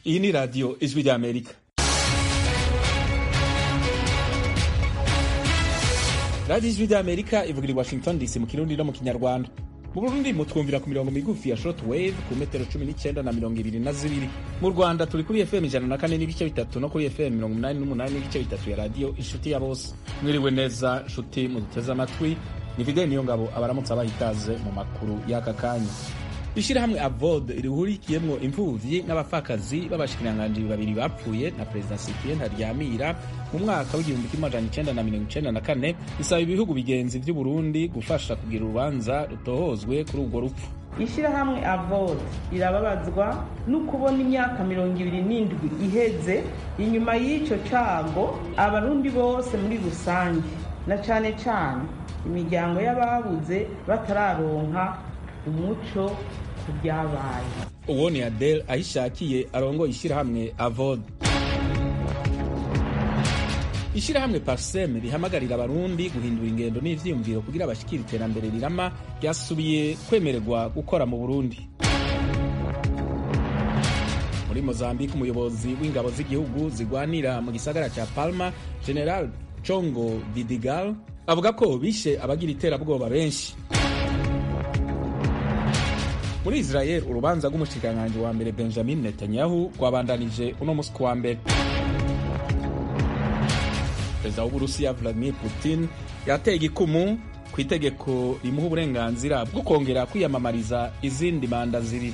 iyi ni radiyo ijwi ry'amerika radiyo ijwi ry'amerika ivugira i washington dc mu kirundi no mu kinyarwanda mu burundi mutwumvira ku mirongo migufi ya short wave ku metero cumi n'icyenda na mirongo ibiri na zibiri mu rwanda turi kuri fm ijana na kane n'ibice bitatu no kuri fm mirongo umunani n'umunani n'ibice bitatu ya radiyo inshuti ya bose mwiriwe neza nshuti muduteze amatwi ni fideli niyo ngabo abaramutse abaha ikaze mu makuru y'aka kanya ishyirahamwe avod rihurikiyemwo imfuvyi n'abapfakazi b'abashikiranganji babiri bapfuye na perezida sipien ntaryamira mu mwaka w'igihumbi kimwe amajana icenda na mirongo icenda na kane bisaba ibihugu bigenzi vy'uburundi gufasha kugira urubanza rutohozwe kuri urwo rupfu ishyirahamwe avod rirababazwa no kubona imyaka mirongo ibiri n'indwi iheze inyuma y'icyo cago abarundi bose muri rusange na cane cane imiryango y'ababuze batararonka umuco ku byabaye uwo ni adele ahishakiye arongoye ishyirahamwe avod ishyirahamwe parsem rihamagarira abarundi guhindura ingendo n'ivyiyumviro kugira bashikira iterambere rirama ryasubiye kwemererwa gukora mu burundi muri mozambique umuyobozi w'ingabo z'igihugu zigwanira mu gisagara ca palma general congo vidigal avuga ko bishe abagira iterabwoba benshi muri israel urubanza rw'umushikiranganji wa mbere benjamin netanyahu rwabandanije uno musi wa mbere perezida w'uburusiya vladimir putin yateye igikumu ku itegeko rimuha uburenganzira bwo kongera kwiyamamariza izindi manda zibiri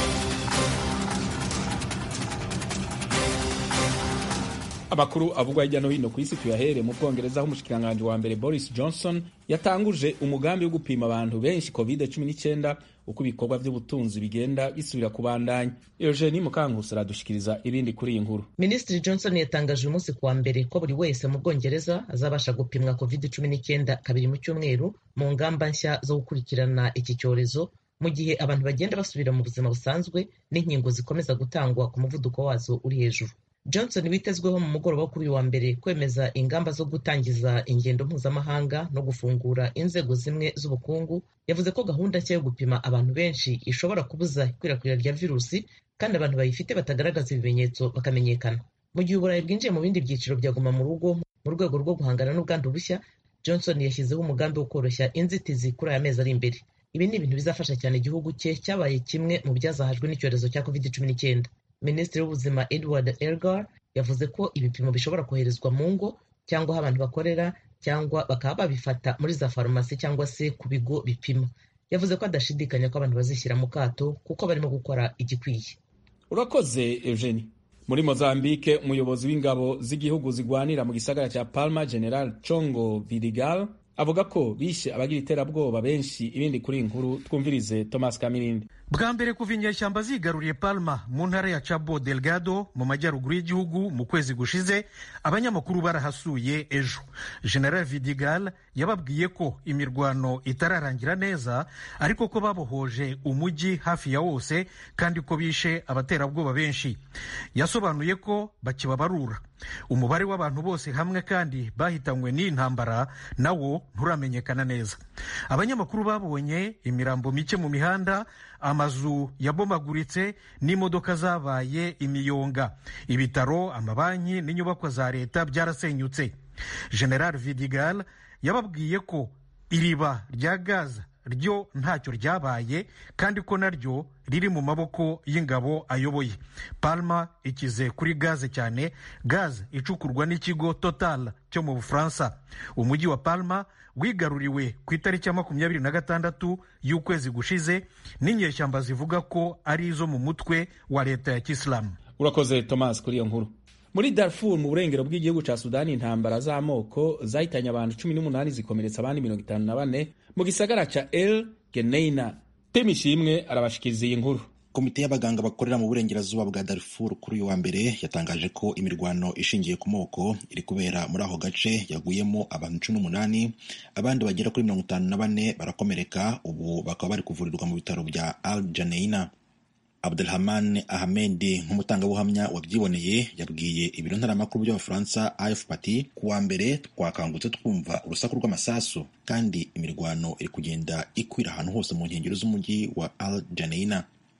amakuru avugwa hirya no hino ku isi tuyahere mu bwongereza aho umushikiranganji wa mbere boris johnson yatanguje umugambi wo gupima abantu benshi covid 19 uko ibikorwa by'ubutunzi bigenda bisubira kubandanya eugenie mukankusi aradushikiriza ibindi kuri iyi nkuru minisitiri johnson yatangaje uyu munsi kuwa mbere ko buri wese mu bwongereza azabasha gupimwa covid 19 kabiri mu cyumweru mu ngamba nshya zo gukurikirana iki cyorezo mu gihe abantu bagenda basubira mu buzima busanzwe n'inkingo zikomeza gutangwa ku muvuduko wazo uri hejuru johnson witezweho mu mugoroba kuri uyu wa mbere kwemeza ingamba zo gutangiza ingendo mpuzamahanga no gufungura inzego zimwe z'ubukungu yavuze ko gahunda nshya yo gupima abantu benshi ishobora kubuza ikwirakwira rya virusi kandi abantu bayifite batagaragaza ibimenyetso bakamenyekana mu gihe uburayi bwinjiye mu bindi byiciro bya guma mu rugo mu rwego rwo guhangana n'ubwandu bushya johnson yashyizeho umugambi wo koroshya inzitizi kuri aya mezi ari imbere ibi ni ibintu bizafasha cyane igihugu cye cyabaye kimwe mu byazahajwe n'icyorezo cya covid cumi n'icyenda minisitiri w'ubuzima edward elgar yavuze ko ibipimo bishobora koherezwa mu ngo cyangwa aho abantu bakorera cyangwa bakaba babifata muri za farumasi cyangwa se ku bigo bipima yavuze ko adashidikanya ko abantu bazishyira mu kato kuko barimo gukora igikwiye urakoze eugenie muri mozambique umuyobozi w'ingabo z'igihugu zigwanira mu gisagara cya palma general congo vidigal avuga ko bishe abagira iterabwoba benshi ibindi kuri iyi nkuru twumvirize thomas kamirindi bwa mbere kuva inyeshyamba zigaruriye palma mu ntara ya cabo delgado mu majyaruguru y'igihugu mu kwezi gushize abanyamakuru barahasuye ejo general vidigal yababwiye ko imirwano itararangira neza ariko ko babohoje umujyi hafi ya wose kandi ko bishe abaterabwoba benshi yasobanuye ko bakibabarura umubare w'abantu bose hamwe kandi bahitanywe n'iyi ntambara nawo nturamenyekana neza abanyamakuru babonye imirambo mike mu mihanda amazu yabomaguritse n'imodoka zabaye imiyonga ibitaro amabanki n'inyubakwa za leta byarasenyutse general vidigal yababwiye ko iriba rya gaza ryo ntacyo ryabaye kandi ko naryo riri mu maboko y'ingabo ayoboye palma ikize kuri gaze cyane gaze icukurwa n'ikigo total cyo mu bufaransa umujyi wa palma wigaruriwe ku itariki ya makumyabiri na gatandatu y'ukwezi gushize n'inyeshyamba zivuga ko ari izo mu mutwe wa leta ya kisilamu urakoze thomas kuri iyo nkuru muri darfur mu burengero bw'igihugu ca sudani intambara z'amoko zahitanye abantu cumi n'umunani zikomeretsa abandi mirongo itanu na bane mu gisagara ca el geneina temi ishimwe arabashikiriza iyi nkuru komite y'abaganga bakorera mu burengerazuba bwa darfur kuri uyu wa mbere yatangaje ko imirwano ishingiye ku moko iri kubera muri ako gace yaguyemo abantu cumi n'umunani abandi bagera kuri mirongo itanu na bane barakomereka ubu bakaba bari kuvurirwa mu bitaro bya al janeina abdelhaman ahmed nk'umutangabuhamya wabyiboneye yabwiye ibiro ntaramakuru by'abafaransa afp ati ku wa mbere twakangutse twumva urusaku rw'amasasu kandi imirwano iri kugenda ikwira ahantu hose mu nkengero z'umujyi wa al janeina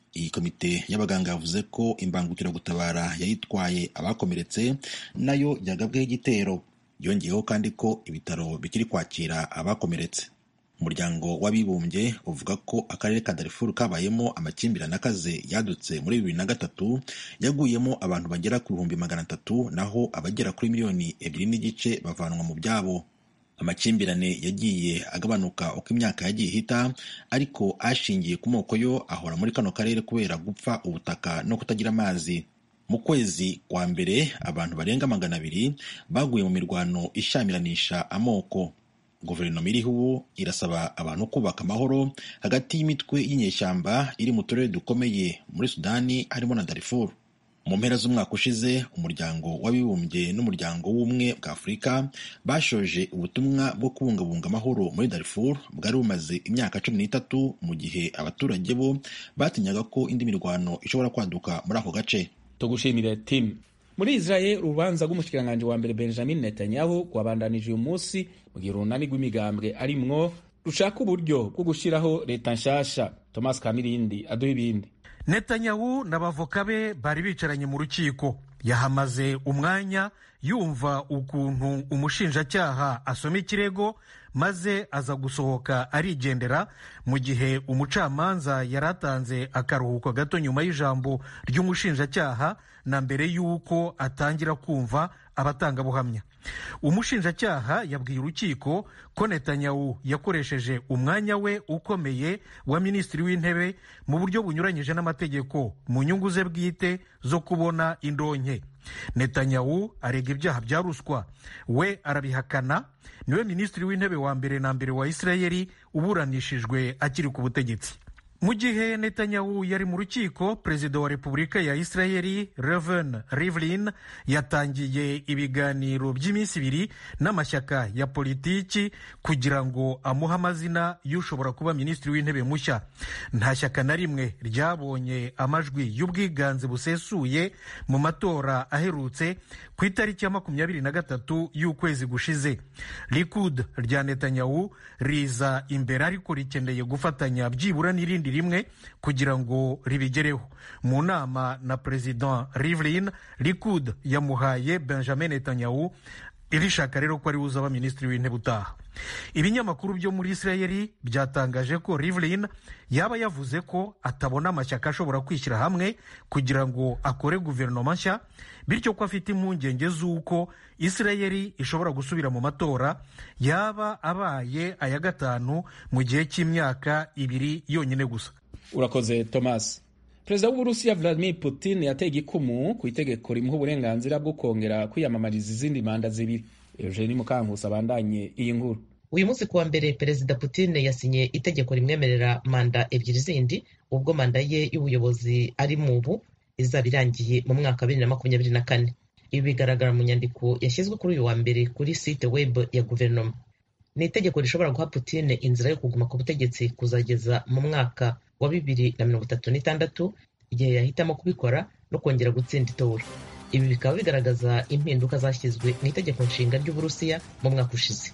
iyi komite y'abaganga yavuze ko imbangukiragutabara yayitwaye abakomeretse nayo yagabweho igitero yongeyeho kandi ko ibitaro bikiri kwakira abakomeretse umuryango w'abibumbye uvuga ko akarere ka darifuru kabayemo amakimbirane akaze yadutse muri bibiri na gatatu yaguyemo abantu bagera ku bihumbi magana atatu naho abagera kuri miliyoni ebyiri n'igice bavanwa mu byabo amakimbirane yagiye agabanuka uko imyaka yagiye ihita ariko ashingiye ku moko yo ahora muri kano karere kubera gupfa ubutaka no kutagira amazi mu kwezi kwa mbere abantu barenga magana abiri baguye mu mirwano ishamiranisha amoko guverinoma iriho ubu irasaba abantu kubaka amahoro hagati y'imitwe y'inyeshyamba iri mu turere dukomeye muri sudani harimo na darifuru mu mpera z'umwaka ushize umuryango w'abibumbye n'umuryango w'ubumwe bwa afurika bashoje ubutumwa bwo kubungabunga amahoro muri darifuru bwari bumaze imyaka cumi n'itatu mu gihe abaturage bo batinyaga ko indi mirwano ishobora kwaduka muri ako gace tugushimire timu muri israel urubanza rw'umushikiranganji wa mbere benjamin netanyahu rwabandanije uyu munsi mu gihe urunani rw'imigambwe arimwo rushaka uburyo bwo gushyiraho leta nshasha thomas kamirindi aduha ibindi netanyahu n'abavoka be bari bicaranye mu rukiko yahamaze umwanya yumva ukuntu umushinjacyaha asoma ikirego maze aza gusohoka arigendera mu gihe umucamanza yari atanze akaruhuko gato nyuma y'ijambo ry'umushinjacyaha na mbere y'uko atangira kumva abatangabuhamya umushinjacyaha yabwiye urukiko ko netanyahu yakoresheje umwanya we ukomeye wa minisitiri w'intebe mu buryo bunyuranyije n'amategeko mu nyungu ze bwite zo kubona indonke netanyahu arega ibyaha bya ruswa we arabihakana niwe minisitiri w'intebe wa mbere na mbere wa isirayeli uburanishijwe akiri ku butegetsi mu gihe netanyahu yari mu rukiko perezida wa repubulika ya isirayeli reven rivlin yatangiye ibiganiro by'iminsi ibiri n'amashyaka ya politiki kugira ngo amuhe amazina y'ushobora kuba minisitiri w'intebe mushya nta shyaka na rimwe ryabonye amajwi y'ubwiganze busesuye mu matora aherutse ku itariki ya makumyabiri na gatatu y'ukwezi gushize likud rya netanyahu riza imbere ariko rikeneye gufatanya byibura n'irindi rimwe kugira ngo ribigereho mu nama na perezida rivlin likud yamuhaye benjamin netanyahu irishaka rero ko ari uzaba minisitiri w'intebe utaha ibinyamakuru byo muri isirayeli byatangaje ko rivlin yaba yavuze ko atabona amashyaka ashobora kwishyira hamwe kugira ngo akore guverinoma nshya bityo ko afite impungenge z'uko isirayeli ishobora gusubira mu matora yaba abaye aya gatanu mu gihe cy'imyaka ibiri yonyine gusa urakoze thomas perezida w'uburusiya vladimir putin yateye igikumu ku itegeko rimuha uburenganzira bwo kongera kwiyamamariza izindi manda zibiri eugeni mukankusi abandanye iyi nkuru uyu munsi kuwa mbere perezida putin yasinye itegeko rimwemerera manda ebyiri zindi ubwo manda ye y'ubuyobozi ari mu ubu izaba irangiye mu mwaka wa bibiri na makumyabiri na kane ibi bigaragara mu nyandiko yashyizwe kuri uyu wa mbere kuri site web ya guverinoma ni itegeko rishobora guha putin inzira yo kuguma ku butegetsi kuzageza mu mwaka wa bibiri na mirongo itatu n'itandatu igihe yahitamo kubikora no kongera gutsinda itora ibi bikaba bigaragaza impinduka zashyizwe mu itegeko nshinga ry'uburusiya mu mwaka ushize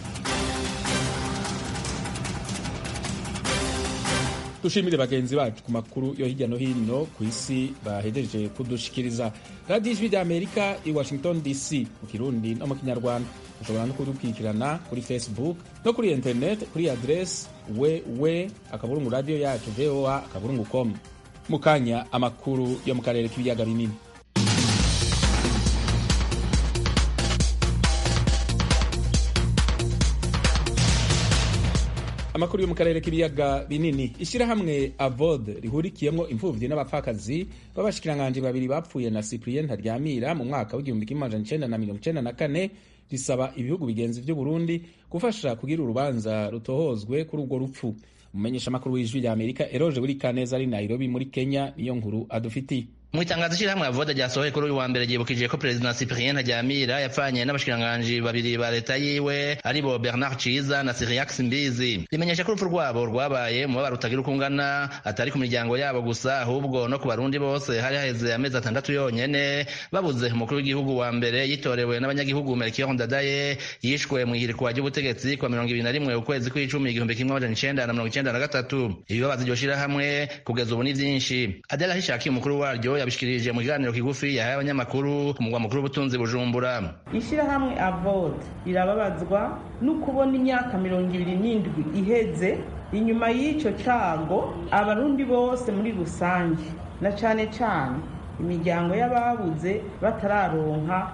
dushimire bagenzi bacu ku makuru yo hirya no hino ku isi bahejeje kudushikiriza radiyo ijwi rya amerika i washington dc mu kirundi no mu kinyarwanda ushobora no kudukurikirana kuri facebook no kuri internet kuri aderesi wewe akaburungu radiyo yacu voa akaburungu com mu kanya amakuru yo mu karere k'ibiyaga binini amakuru yo mu karere k'ibiyaga binini ishyirahamwe avod rihurikiyemo imfubyi n'abapfakazi b'abashikiranganji babiri bapfuye na cyprien ntaryamira mu mwaka w'igihumbi kimwe amajana icenda na mirongo icenda na kane risaba ibihugu bigenzi vy'u Burundi gufasha kugira urubanza rutohozwe kuri urwo rupfu umumenyeshamakuru w'ijwi rya amerika eroje buri kaneza ari nairobi muri kenya niyo nkuru adufitiye mu itangazo ishyirahamwe avoda ryasohoye kuri uyu wa mbere ryibukije ko perezida cyprien ntaryamira yapfanye n'abashikiranganji babiri ba leta yiwe aribo bernard ciza na siriax mbizi rimenyesha ko urupfu rwabo rwabaye umubabaro utagira uko ungana atari ku miryango yabo gusa ahubwo no ku barundi bose hari haheze amezi atandatu yonyene babuze umukuru w'igihugu wa mbere yitorewe n'abanyagihugu melchior ndadaye yishwe mu ihirikwa ry'ubutegetsi kwa mirongo ibiri na rimwe ukwezi kw'icumi igihumbi kimwe amajana icenda na mirongo icenda na gatatu ibibabaza iryo shirahamwe kugeza ubu ni vyinshi adela hishaki umukuru waryo yabishikirije mu kiganiro kigufi yahaye abanyamakuru ku mugwa mukuru w'ubutunzi bujumbura ishyirahamwe avode rirababazwa no kubona imyaka mirongo ibiri n'indwi iheze inyuma y'icyo cago abarundi bose muri rusange na cane cane imiryango y'ababuze batararonka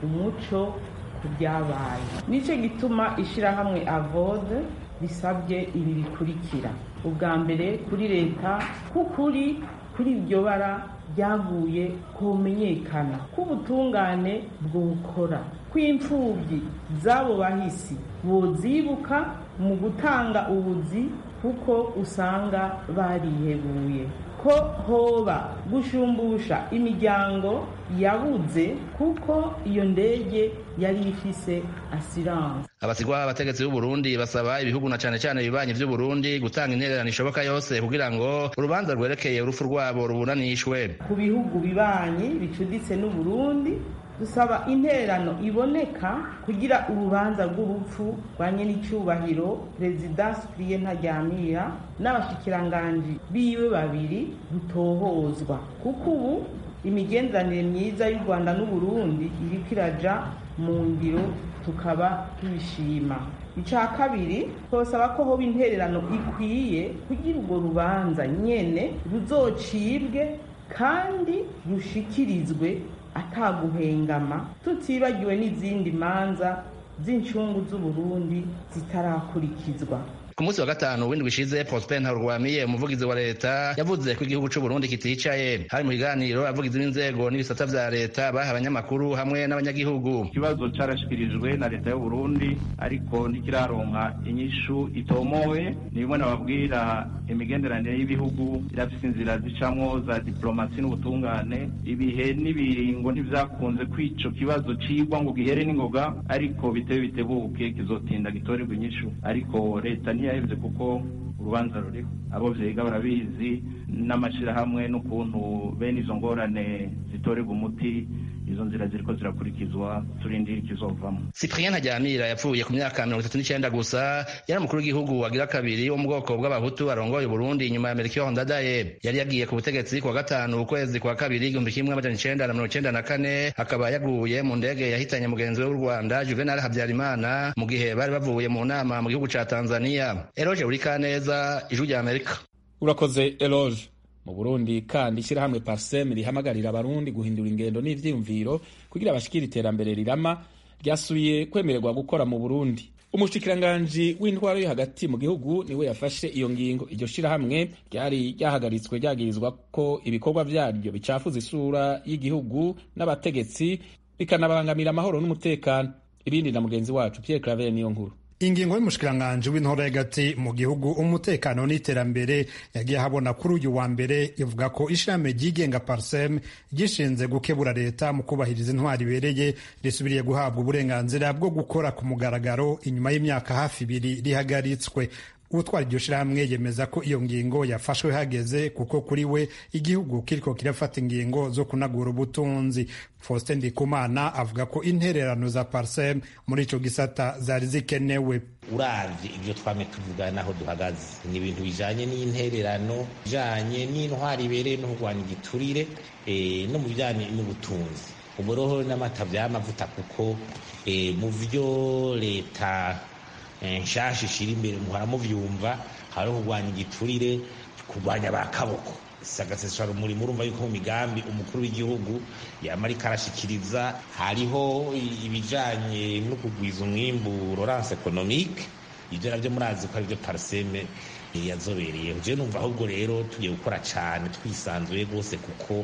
umuco ku byabaye nicyo gituma ishyirahamwe avode risabye ibi bikurikira ubwa mbere kuri leta k'ukuri kuri iryo bara ryaguye kumenyekana k'ubutungane bwokora kw'imfubyi z'abo bahisi bozibuka mu gutanga ubuzi kuko usanga barihebuye ko hoba gushumbusha imiryango yabuze kuko iyo ndege yari ifise asiranse abasigwa abategetsi b'u Burundi basaba ibihugu na cane cane ibibanyi vy'u Burundi gutanga intererano ishoboka yose kugira ngo urubanza rwerekeye urupfu rwabo ruburanishwe ku bihugu bibanyi bicuditse n'u Burundi dusaba intererano iboneka kugira urubanza rw'urupfu rwa nyenicubahiro perezida Cyprien Ntaryamira n'abashikiranganji biwe babiri rutohozwa kuko ubu imigenderanire myiza y'u Rwanda n'u Burundi iriko iraja mu ngiro tukaba tubishima icya kabiri twasaba ko hoba intererano ikwiye kugira urwo rubanza nyene ruzocibwe kandi rushikirizwe ataguhengama tutibagiwe n'izindi manza z'incungu z'uburundi zitarakurikizwa ku munsi wa gatanu w'indwi ishize prosper ntarurwamiye umuvugizi wa leta yavuze ko igihugu c'u burundi kiticaye hari mu kiganiro abavugizi b'inzego n'ibisata vya leta baha abanyamakuru hamwe n'abanyagihugu ikibazo carashikirijwe na leta y'u burundi ariko ntikiraronka inyishu itomowe ni bimwe nababwira imigenderanire y'ibihugu irafise inzira zicamwo za diplomasi n'ubutungane ibihe n'ibiringo ntivyakunze kwico kibazo cigwa ngo gihere n'ingoga ariko bitebe bitebuke kizotinda gitorerwa inyishu ariko leta ntiyahevye kuko urubanza ruriho abo vyiga barabizi n'amashirahamwe n'ukuntu bene izo ngorane zitorerwa umuti izo nzira ziriko zirakurikizwa turindira ikizovamo cyprien ntaryamira yapfuye ku myaka mirongo itatu n'icenda gusa yari umukuru w'igihugu wagira kabiri wo mu bwoko bw'abahutu arongoye uburundi inyuma ya melchior ndadaye yari yagiye ku butegetsi kuwa gatanu ukwezi kwa kabiri igihumbi kimwe amajana icenda na mirongo icenda na kane akaba yaguye mu ndege yahitanye mugenzi we w'u rwanda juvenal habyarimana mu gihe bari bavuye mu nama mu gihugu ca tanzania eroge urikaneza ijwi rya amerika urakoze eloge mu burundi kandi ishyirahamwe parsem rihamagarira abarundi guhindura ingendo n'ivyiyumviro kugira bashikire iterambere rirama ryasubiye kwemererwa gukora mu burundi umushikiranganji w'intwaro yo hagati mu gihugu niwe yafashe iyo ngingo iryo shirahamwe ryari ryahagaritswe ryagirizwa ko ibikorwa vyaryo bicafuza isura y'igihugu n'abategetsi bikanabangamira amahoro n'umutekano ibindi na mugenzi wacu pierre claver niyo nkuru ingingo y'umushikiranganji w'intore hagati mu gihugu umutekano n'iterambere yagiye ahabona kuri uyu wa mbere ivuga ko ishami ryigenga parsem gishinze gukebura leta mu kubahiriza intwari ibereye risubiriye guhabwa uburenganzira bwo gukora ku mugaragaro inyuma y'imyaka hafi ibiri rihagaritswe utwara iryo shirahamwe yemeza ko iyo ngingo yafashwe hageze kuko kuri we igihugu kiriko kirafata ingingo zo kunagura ubutunzi faustin ndikumana avuga ko intererano za parsem muri ico gisata zari zikenewe uravye ivyo twame tuvuga naho duhagaze ni ibintu bijanye n'intererano bijanye n'intwari ibereye no kurwanya igiturire e, no mu bijanye n'ubutunzi uboroho n'amata vy'amavuta kuko e, mu vyo leta nshasha ishira imbere muhora muvyumva hariho kurwanya igiturire kurwanya ba kaboko sagasesura umurimo urumva yuko mu migambi umukuru w'igihugu yama ariko arashikiriza hariho ibijanye no kugwiza umwimbu lorance economique ibyo navyo murazi ko arivyo parseme yazobereye je numva ahubwo rero tugiye gukora cane twisanzuye rwose kuko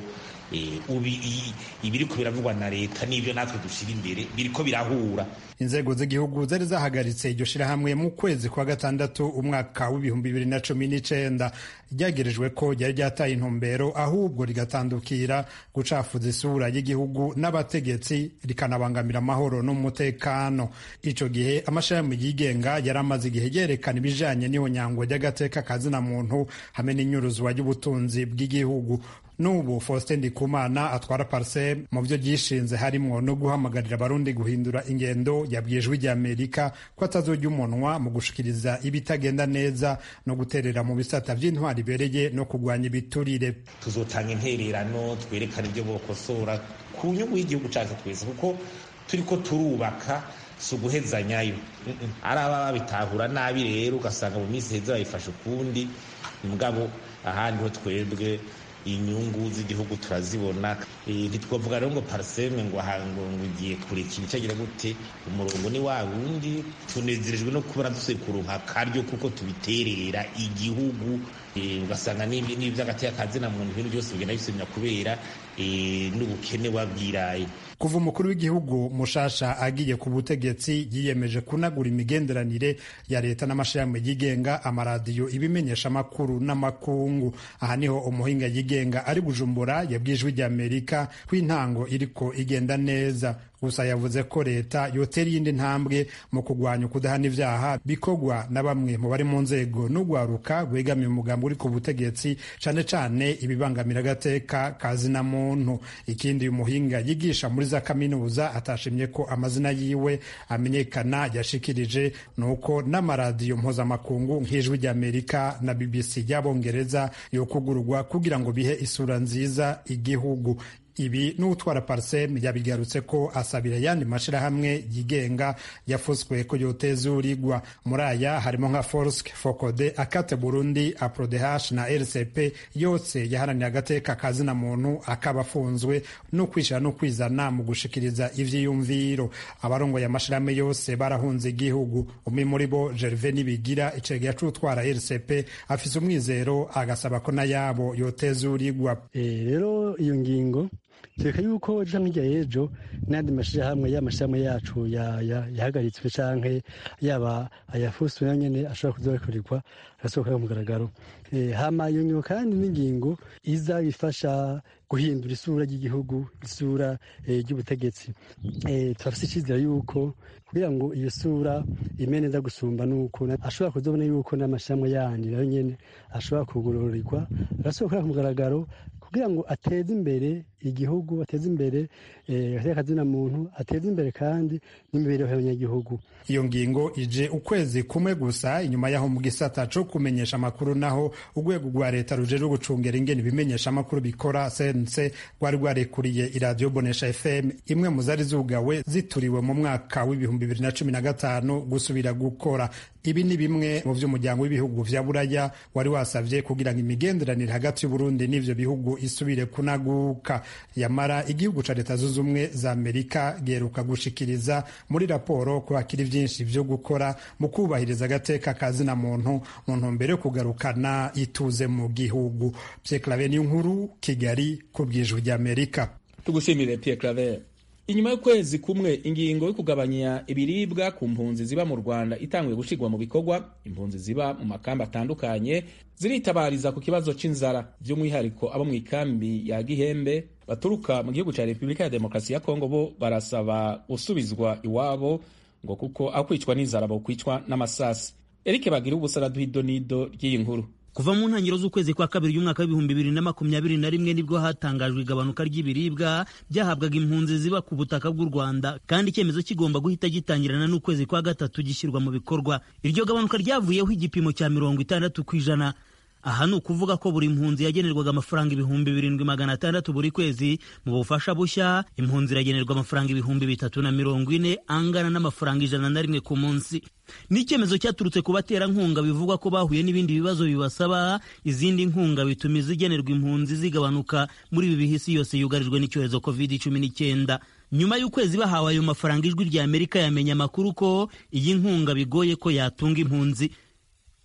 ibiriko biravugwa na leta n'ibyo natwe dushyira imbere biriko birahura inzego z'igihugu zari zahagaritse iryo shirahamwe mu kwezi kwa gatandatu umwaka w'ibihumbi bibiri na cumi n'icenda ryagerejwe ko ryari ryataye intumbero ahubwo rigatandukira gucafuza isura y'igihugu n'abategetsi rikanabangamira amahoro n'umutekano ico gihe amashirahamwe yigenga yari amaze igihe yerekana ibijanye n'ihonyangwa ry'agateka kazina muntu hamwe n'inyuruzwa ry'ubutunzi bw'igihugu n'ubu faustin ndikumana atwara parsem mu byo ryishinze harimwo no guhamagarira abarundi guhindura ingendo yabwiye ijwi ry'amerika ko atazojya umunwa mu gushikiriza ibitagenda neza no guterera mu bisata by'intwari ibereye no kurwanya ibiturire tuzotanga intererano twerekana ibyo bokosora ku nyungu y'igihugu cyacu twese kuko turiko turubaka si uguhezanyayo ari ababa babitahura nabi rero ugasanga mu minsi heza bayifashe ukundi mugabo ahandi ho twebwe inyungu z'igihugu turazibona ntitwavuga rero ngo pariseme ngo ngo ugiye kureka icyagira gute umurongo ni wa wundi tunezerejwe no kubona dusuye kuronka akaryo kuko tubiterera igihugu ugasanga n'iby'agateka kazina muntu ibintu byose bigenda bisubira kubera n'ubukene wabwiraye kuva umukuru w'igihugu mushasha agiye ku butegetsi yiyemeje kunagura imigenderanire ya leta n'amashirahamwe yigenga amaradiyo ibimenyesha amakuru n'amakungu aha niho umuhinga yigenga ari bujumbura yabwiye ijwi ry'amerika ko intango iriko igenda neza gusa yavuze ko leta yotera iyindi ntambwe mu kurwanya ukudahana ivyaha bikorwa na bamwe mu bari mu nzego n'ugwaruka rwegamiye umugambi uri ku butegetsi cane cane ibibangamira agateka kazina muntu ikindi uyu muhinga yigisha muri za kaminuza atashimye ko amazina yiwe amenyekana yashikirije ni uko n'amaradiyo mpuzamakungu nk'ijwi ry'amerika na bbc y'abongereza yokugurwa kugira ngo bihe isura nziza igihugu ibi n'utwara parsem yabigarutse ko asabira ayandi mashirahamwe yigenga yafuswe ko yotezurirwa muri aya harimo nka forsk fokode akate burundi aprodh na rcp yose yaharaniye agateka kazina muntu akaba afunzwe no kwishyira no kwizana mu gushikiriza ivyiyumviro abarongoye amashirahamwe yose barahunze igihugu umwe muri bo gerve nibigira icegera c'utwara rcp afise umwizero agasaba ko nayabo yotezurirwa rero iyo ngingo tureka yuko ejo nk'ijya y'ejo n'andi mashyirahamwe y'amashyirahamwe yacu yahagaritswe cyangwa yaba ayafuswe na nyine ashobora kuzakorerwa agasohoka ku mugaragaro hama iyo ngingo kandi n'ingingo iza ifasha guhindura isura ry'igihugu isura ry'ubutegetsi turafite icyizere yuko kugira ngo iyo sura ime neza gusumba nuko ashobora kuzabona yuko n'amashyirahamwe yandi nayo nyine ashobora kugororerwa agasohoka ku mugaragaro kugira ngo ateze imbere igihugu ateze imbere akazina muntu ateze imbere kandi n'imibereho y'abanyagihugu iyo ngingo ije ukwezi kumwe gusa inyuma y'aho mu gisata co kumenyesha amakuru naho urwego rwa leta rujejwe gucungera ingene ibimenyesha amakuru bikora cnc rwari rwarekuriye iradiyo bonesha fm imwe mu zari zugawe zituriwe mu mwaka w'ibihumbi bibiri na cumi na gatanu gusubira gukora ibi ni bimwe mu vy'umuryango w'ibihugu vya buraya wari wasavye kugira ngo imigenderanire hagati y'uburundi n'ivyo bihugu isubire kunaguka yamara igihugu ca leta zunze ubumwe za amerika giheruka gushikiriza muri raporo ko hakiri vyinshi vyo gukora mu kubahiriza agateka kazina muntu mu ntumbero yo kugarukana ituze mu gihugu Pierre Claver nkuru kigali ku bwijwi ry'amerika tugushimire Pierre Claver inyuma y'ukwezi kumwe ingingo yo kugabanya ibiribwa ku mpunzi ziba mu rwanda itanguye gushirwa mu bikorwa impunzi ziba mu makambi atandukanye ziritabariza ku kibazo c'inzara by'umwihariko abo mu ikambi ya gihembe baturuka mu gihugu ca repubulika ya demokarasi ya kongo bo barasaba gusubizwa iwabo ngo kuko aho kwicwa n'inzara bokwicwa n'amasasi erike bagira ubusa araduha idonido ry'iyi nkuru kuva mu ntangiriro z'ukwezi kwa kabiri y'umwaka w'ibihumbi bibiri na makumyabiri na rimwe nibwo hatangajwe igabanuka ry'ibiribwa byahabwaga impunzi ziba ku butaka bw'u rwanda kandi icyemezo kigomba guhita gitangirana n'ukwezi kwa gatatu gishyirwa mu bikorwa iryo gabanuka ryavuyeho igipimo cya mirongo itandatu ku ijana aha ni ukuvuga ko buri mpunzi yagenerwaga amafaranga ibihumbi birindwi magana atandatu buri kwezi mu bufasha bushya impunzi iragenerwa amafaranga ibihumbi bitatu na mirongo ine angana n'amafaranga ijana na rimwe ku munsi ni icyemezo cyaturutse ku baterankunga bivugwa ko bahuye n'ibindi bibazo bibasaba izindi nkunga bituma izigenerwa impunzi zigabanuka muri ibi bihe isi yose yugarijwe n'icyorezo covid cumi n'icyenda nyuma y'ukwezi bahawe ayo mafaranga ijwi rya amerika yamenye amakuru ko iyi nkunga bigoye ko yatunga impunzi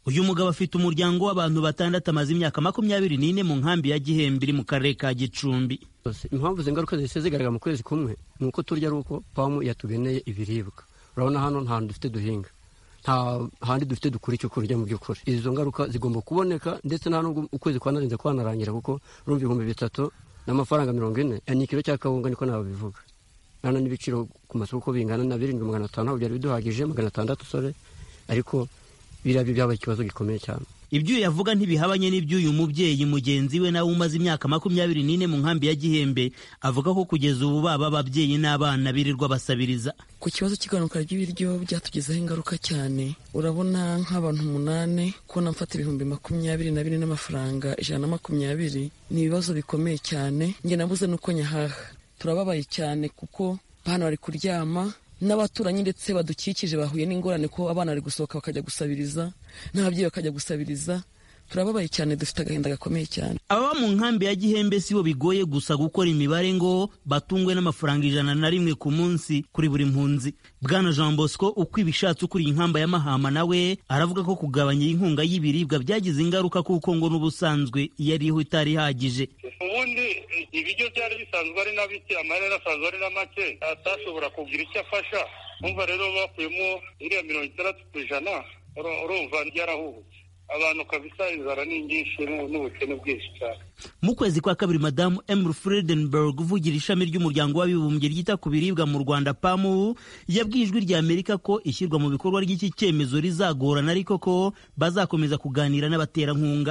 uyu mugabo afite umuryango w'abantu batandatu amaze imyaka makumyabiri n'ine mu nkambi ya gihembe iri mu karere ka gicumbi impamvu izi ngaruka zihise zigaragara mu kwezi kumwe ni uko turya ari uko pamu yatugeneye ibiribwa urabona hano nta hantu dufite duhinga nta handi dufite dukura icyo kurya mu by'ukuri izo ngaruka zigomba kuboneka ndetse nta nubwo ukwezi kwanarinze kwanarangira kuko urumva ibihumbi bitatu n'amafaranga mirongo ine ni ikiro cya kawunga niko nabivuga nano n'ibiciro ku masoko uko bingana na birindwi magana atanu ntabwo byari biduhagije magana atandatu sore ariko biriya byo byabaye ikibazo gikomeye cyane ibyo yavuga ntibihabanye n'iby'uyu mubyeyi mugenzi we nawe umaze imyaka makumyabiri n'ine mu nkambi ya gihembe avuga ko kugeza ubu baba ababyeyi n'abana birirwa basabiriza ku kibazo cy'igabanuka ry'ibiryo byatugezeho ingaruka cyane urabona nk'abantu umunani kubona mfata ibihumbi makumyabiri na bine n'amafaranga ijana na makumyabiri ni ibibazo bikomeye cyane njye nabuze n'uko nyahaha turababaye cyane kuko hano bari kuryama n'abaturanyi ndetse badukikije bahuye n'ingorane ko abana bari gusohoka bakajya gusabiriza n'ababyeyi bakajya gusabiriza turababaye cyane dufite agahinda gakomeye cyane ababa mu nkambi ya gihembe si bo bigoye gusa gukora imibare ngo batungwe n'amafaranga ijana na rimwe ku munsi kuri buri mpunzi bwana jean bosco uko ibishatse ukuriye inkamba ya mahama nawe aravuga ko kugabanya inkunga y'ibiribwa byagize ingaruka kuko ngo n'ubusanzwe iyo ariho itari ihagije ubundi ibiryo byari bisanzwe ari na bike amarere asanzwe ari na make atashobora kugira icyo afasha umva rero bakuyemo iriya mirongo itandatu ku ijana urumva ryarahubutse abantu kabisa inzara ni nyinshi n'ubukene bwinshi cyane mu kwezi kwa kabiri madamu emily fredenberg uvugira ishami ry'umuryango w'abibumbye ryita ku biribwa mu rwanda pamu yabwiye ijwi rya amerika ko ishyirwa mu bikorwa ry'iki cyemezo rizagorana ariko ko bazakomeza kuganira n'abaterankunga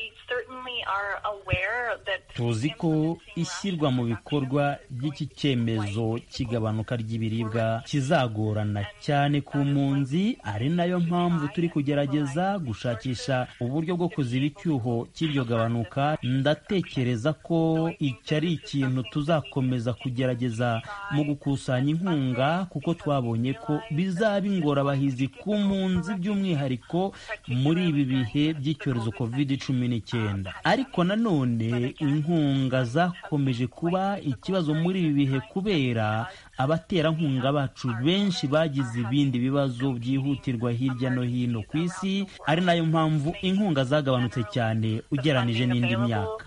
tuzi ko ishyirwa mu bikorwa ry'iki cyemezo cy'igabanuka ry'ibiribwa kizagorana cyane ku mpunzi ari nayo mpamvu turi kugerageza gushakisha uburyo bwo kuziba icyuho cy'iryo gabanuka ndatekereza ko iki ari ikintu tuzakomeza kugerageza mu gukusanya inkunga kuko twabonye ko bizaba ingorabahizi ku mpunzi by'umwihariko muri ibi bihe by'icyorezo covid cumi n'icyenda ariko nanone inkunga zakomeje kuba ikibazo muri ibi bihe kubera abaterankunga bacu benshi bagize ibindi bibazo byihutirwa hirya no hino ku isi ari nayo mpamvu inkunga zagabanutse cyane ugeranije n'indi myaka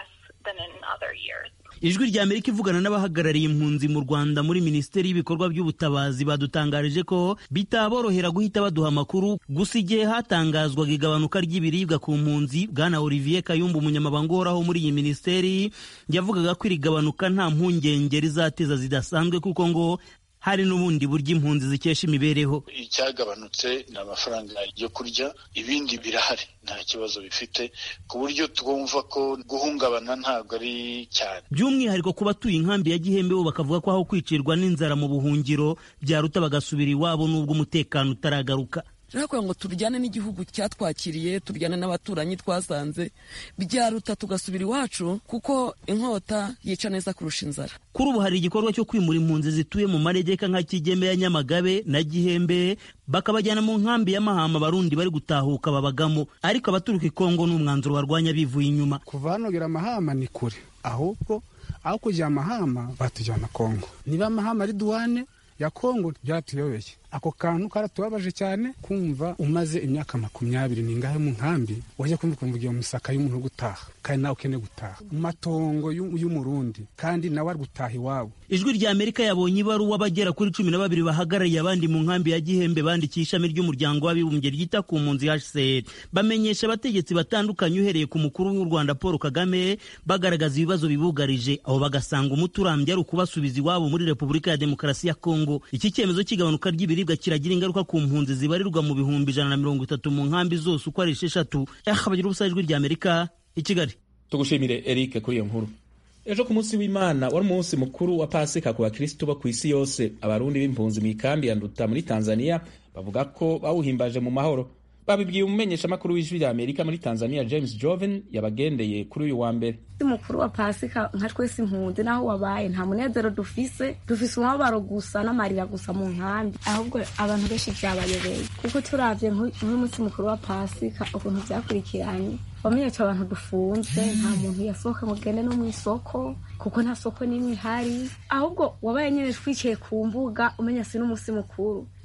ijwi rya amerika ivugana n'abahagarariye impunzi mu rwanda muri minisiteri y'ibikorwa by'ubutabazi badutangarije ko bitaborohera guhita baduha amakuru gusa igihe hatangazwaga igabanuka ry'ibiribwa ku mpunzi bwana olivier kayumba umunyamabanga uhoraho muri iyi minisiteri yavugaga ko iri gabanuka nta mpungenge rizateza zidasanzwe kuko ngo hari n'ubundi buryo impunzi zikesha imibereho icyagabanutse ni amafaranga yo kurya ibindi birahari nta kibazo bifite ku buryo twumva ko guhungabana ntabwo ari cyane by'umwihariko ku batuye inkambi ya gihembe bo bakavuga ko aho kwicirwa n'inzara mu buhungiro byaruta bagasubira iwabo n'ubwo umutekano utaragaruka rero kugira ngo turyane n'igihugu cyatwakiriye turyane n'abaturanyi twasanze byaruta tugasubira iwacu kuko inkota yica neza kurusha inzara kuri ubu hari igikorwa cyo kwimura impunzi zituye mu manegeka nka kigembe ya nyamagabe na gihembe bakabajyana mu nkambi y'amahama abarundi bari gutahuka babagamo ariko abaturuka i kongo ni umwanzuro barwanya bivuye inyuma kuva hano gera amahama ni kure ahubwo aho kujya amahama batujyana kongo niba amahama ari duwane ya kongo byaratuyobeye ako kantu karatubabaje cyane kumva umaze imyaka makumyabiri ningahe mu nkambi wajya kumva ukumva ugiye musaka y'umuntu uri gutaha kandi nawe ukeneye gutaha mu matongo y'umurundi kandi nawe ari gutaha iwabo ijwi rya amerika yabonye ibaruwa abagera kuri cumi na babiri bahagarariye abandi mu nkambi ya gihembe bandikiye ishami ry'umuryango w'abibumbye ryita ku mpunzi hcr bamenyesha abategetsi batandukanye uhereye ku mukuru w'u rwanda paul kagame bagaragaza ibibazo bibugarije aho bagasanga umuti urambye ari ukubasubiza iwabo muri repubulika ya demokarasi ya kongo iki cyemezo cy'igabanuka ry'ibiribwa kiragira ingaruka ku mpunzi zibarirwa mu bihumbi ijana na mirongo itatu mu nkambi zose uko ari esheshatu bagira ubusa ijwi rya amerika i kigali tugushimire eric kuri iyo nkuru ejo ku munsi w'imana wari umunsi mukuru wa pasika ku bakirisitu bo ku isi yose abarundi b'impunzi mu ikambi ya nduta muri tanzania bavuga ko bawuhimbaje mu mahoro babibwiye umumenyeshamakuru w'ijwi rya amerika muri tanzania james joven yabagendeye kuri uyu wa mbere mukuru wa pasika nka twese impunzi naho wabaye nta munezero dufise dufise umubabaro gusa n'amarira gusa mu nkambi ahubwo abantu benshi byabayobeye kuko turavye nk'umunsi mukuru wa pasika ukuntu vyakurikiranye wamenye ko abantu dufunze nta muntu yasohoka ngo ugende no mu isoko kuko nta soko n'imwe ihari ahubwo wabaye nyine twicaye ku mbuga umenya si n'umunsi mukuru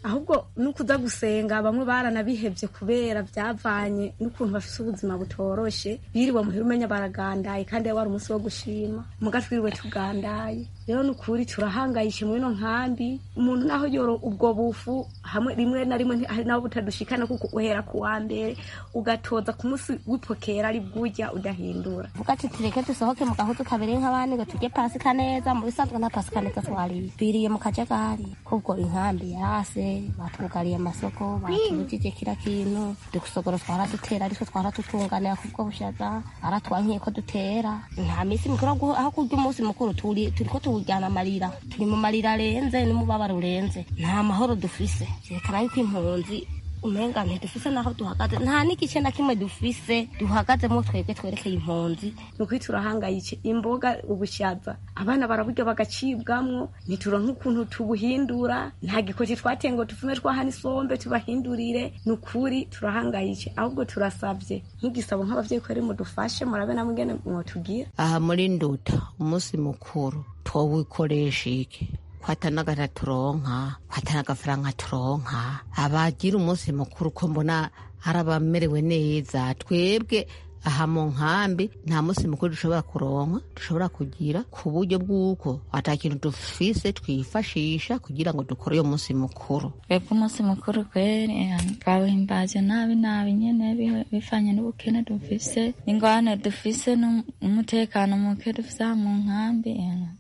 ahubwo n'ukuza gusenga bamwe baranabihevye kubera byavanye n'ukuntu bafise ubuzima butoroshe biriwe muhira umenya baragandaye kandi wari umunsi wo gushima muga twiriwe tugandaye rero ni ukuri turahangayishe muri ino nkambi umuntu naho yoro ubwo bufu hamwe rimwe na rimwe hari naho butadushikana kuko uhera ku wa mbere ugatoza ku munsi w'ipokera ari bwurya udahindura vuga ati tureke dusohoke mu gahuzu kabiri nk'abandi ngo turye pasika neza mu bisanzwe nta pasika neza twariye biriye mu kajagari kubwo inkambi yarase batwugariye amasoko batubujije kira kintu dusogoro twara dutera ariko twara tutunganira kubwo bushaza baratwankiye ko dutera nta minsi mikuru aho kurya umunsi mukuru turi turiko tuwujyana amarira turi mu marira arenze n'umubabaro urenze nta mahoro dufise vyerekana yuko impunzi umenga ntidufise naho duhagaze nta n'igice na kimwe dufise duhagazemo twebwe twerekeye impunzi ni ukuri turahangayike imboga ubushaza abana baraburya bagacibwamwo ntituronka ukuntu tubuhindura nta gikoti twateye ngo tuvume twahana isombe tubahindurire ni ukuri turahangayike ahubwo turasabye nk'igisabo nk'abavyeyi ko mudufashe murabe namwe ingene mwotugira aha muri nduta umunsi mukuru twowikoresha iki kwatanagara turonka kwatanagafaranga turonka abagira umunsi mukuru ko mbona hari abamerewe neza twebwe aha mu nkambi nta munsi mukuru dushobora kuronka dushobora kugira ku buryo bw'uko ata kintu dufise twifashisha kugira ngo dukore uyo munsi mukuru twebwe umunsi mukuru kweri twawuhimbaje nabi nabi nyene bivanye n'ubukene dufise ingwane dufise n'umutekano muke dufise aha mu nkambi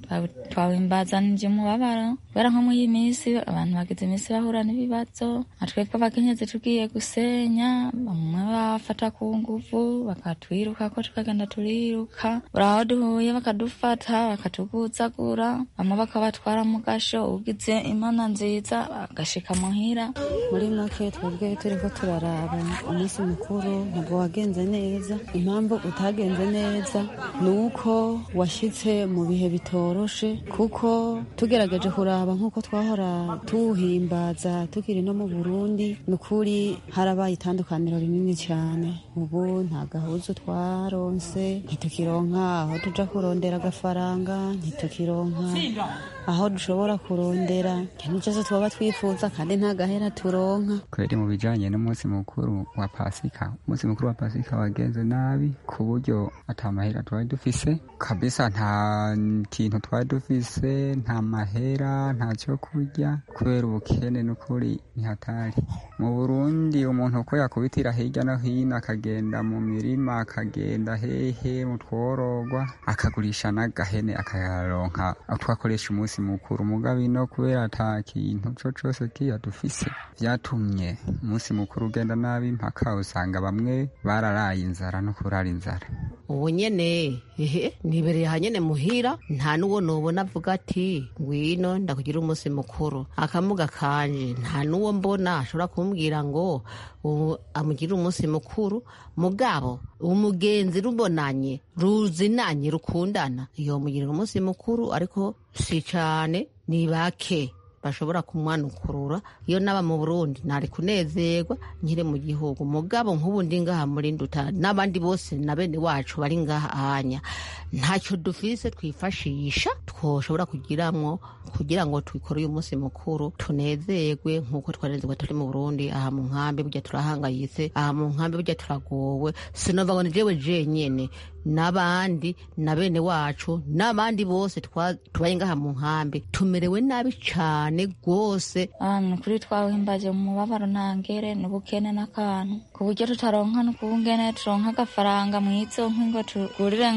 twawuhimbazanije umubabaro kubera nko muri iyi minsi abantu bagize iminsi bahura n'ibibazo natwebwe abakenyezi tugiye gusenya bamwe bafata ku nguvu bakatwiruka ko tukagenda turiruka uraho duhuye bakadufata bakatuguzagura bamwe bakabatwara mu gasho ugize imana nziza agashika muhira muri make twebwe turiko turaraba umunsi mukuru ntabwo wagenze neza impamvu utagenze neza ni uko washitse mu bihe bitoroshe kuko tugerageje kuraba nk'uko twahora tuwuhimbaza tukiri no mu burundi ni ukuri harabaye itandukaniro rinini cyane ubu nta gahuzu twaronse ntitukironka aho tuja kurondera agafaranga ntitukironka aho dushobora kurondera ikintu cyose twaba twifuza kandi nta gahera turonka kweri mu bijanye n'umunsi mukuru wa pasika umunsi mukuru wa pasika wagenze nabi ku buryo ata mahera twari dufise kabisa nta kintu twari dufise nta mahera nta cyo kurya kubera ubukene n'ukuri ntihatari mu burundi umuntu uko yakubitira hirya no hino akagenda mu mirima akagenda hehe mu tworogwa akagurisha n'agahene akayaronka twakoresha umunsi mukuru mugabe ino kubera ata kintu co cose kiya dufise vyatumye umunsi mukuru ugenda nabi mpaka usanga bamwe bararaye inzara no kurara inzara ubu nyene ehe nibereye hanyene muhira nta n'uwo nobona avuga ati ngwino ndakugira umunsi mukuru akamuga kanje nta n'uwo mbona ashobora kumbwira ngo amugire umunsi mukuru mugabo umugenzi rubonanye ruzinanye rukundana iyo mugirira umunsi mukuru ariko si cane ni bake bashobora kumwanukurura iyo naba mu burundi nari kunezerwa nkiri mu gihugu mugabo nk'ubu ndi ngaha muri nduta n'abandi bose na bene wacu bari ngaha ahanya ntacyo dufise twifashisha twoshobora kugiramwo kugira ngo twikore uyu munsi mukuru tunezerwe nk'uko twanezerwa turi mu burundi aha mu nkambi burya turahangayitse aha mu nkambi burya turagowe sinova ngo ni jewe jenyene n'abandi na bene wacu n'abandi bose tubaye ngaha mu nkambi tumerewe nabi cane rwose ahantu kuri twawuhimbaje mu mubabaro ntangere n'ubukene n'akantu ku buryo tutaronka n'ukubungene turonka agafaranga mw'izo ngo tugurire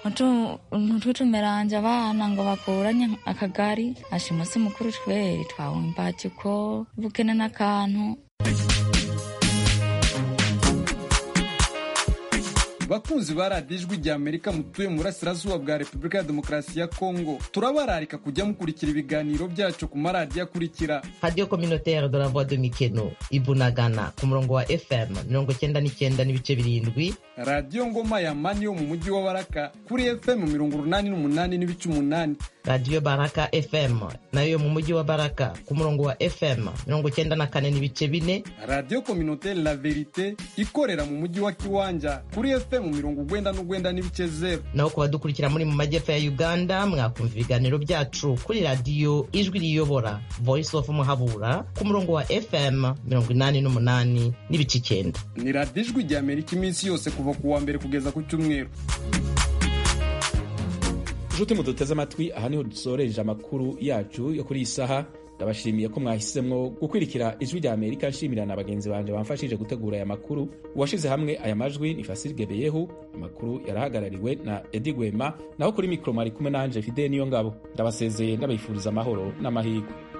nk'ututumeranje abana ngo bakuranye akagari asha umunsi mukuru tweri twawuhimbaje uko ubukene n'akantu bakunzi ba radiyo ijwi rya amerika mutuye mu burasirazuba bwa repubulika ya demokarasi ya kongo turabararika kujya mukurikira ibiganiro byacu ku maradiyo akurikira radiyo kominoteri de la voix de mikeno ibunagana ku murongo wa fm mirongo cyenda n'icyenda n'ibice birindwi radiyo ngoma ya mani yo mu mujyi wa baraka kuri fm mirongo urunani n'umunani n'ibice umunani radiyo baraka fm nayo yo mu mujyi wa baraka ku murongo wa fm mirongo cyenda na kane n'ibice bine radiyo kominoteri la verite ikorera mu mujyi wa kiwanja kuri fm mirongo ugwenda n'ugwenda n'ibice zeru naho ku badukurikira muri mu majyepfo ya uganda mwakumva ibiganiro byacu kuri radiyo ijwi riyobora voice of muhabura ku murongo wa fm mirongo inani n'umunani n'ibice icyenda ni radiyo ijwi rya amerika iminsi yose kuva ku wa mbere kugeza ku cyumweru nshuti muduteze amatwi aha niho dusoreje amakuru yacu yo kuri iyi saha ndabashimiye ko mwahisemo gukurikira ijwi rya amerika nshimira na bagenzi banjye bamfashije gutegura aya makuru uwashyize hamwe aya majwi ni fasiri gebeyehu amakuru yarahagarariwe na edi gwema naho kuri mikoro mwari kumwe nanje fide niyo ngabo ndabasezeye ndabifuriza amahoro n'amahirwe